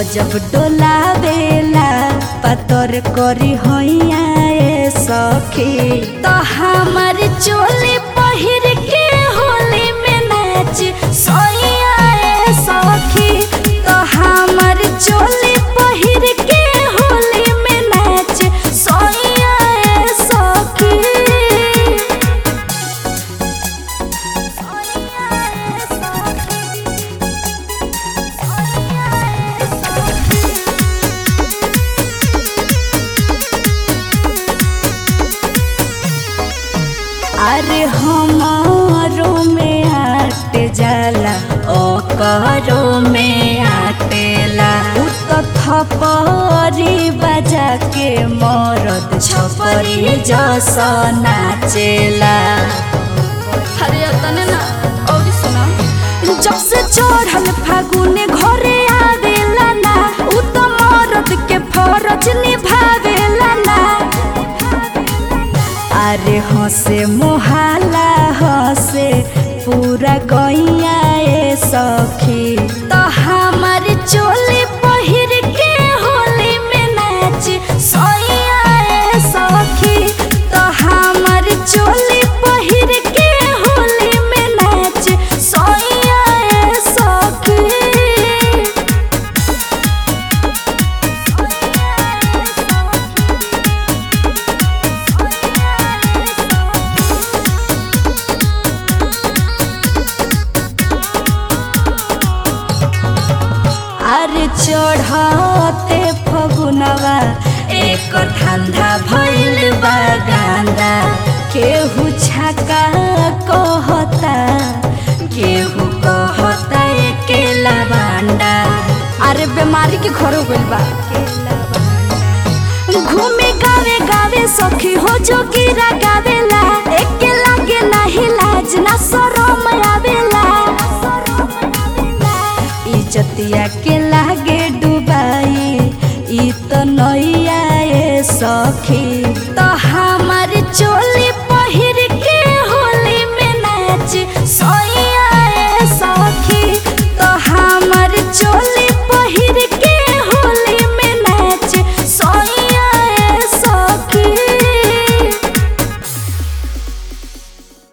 गजब डोलावेला पतर करी हैया ए सखी तो हमर चोली पहिर के होली में नाच सैया ए सखी तो हमर चोली पहिर के होली में नाच सैया ए सखी अरे हमारो में आट जाला ओ करो में आटेला उ तो थपरी बजा के मरद छपरी जस नाचेला अरे तने ना और सुना जब से चढ़ल फागुने घरे आवेला ना उ तो मरद के फरज निभावेला ना अरे हंसे मोहाला हंसे पूरा गैया ए सखी तो हमार चोली पहिर के होली में नाच सैया ए सखी तो हमार चोली पहिर के होली में नाच सैया ए सखी अरे चढ़ते फगुनवा एक धंधा भइल बा गांदा केहू छका कहता केहू कहता एकेला बांडा अरे बीमारी के घर हो गइल बा घूमे गावे गावे सखी हो जो गिरा गावेला एके लागे नाही लाज ना शरम आवेला इज्जतिया के लागे डुबाई ई तो नैया ए सखी तो हमार चोली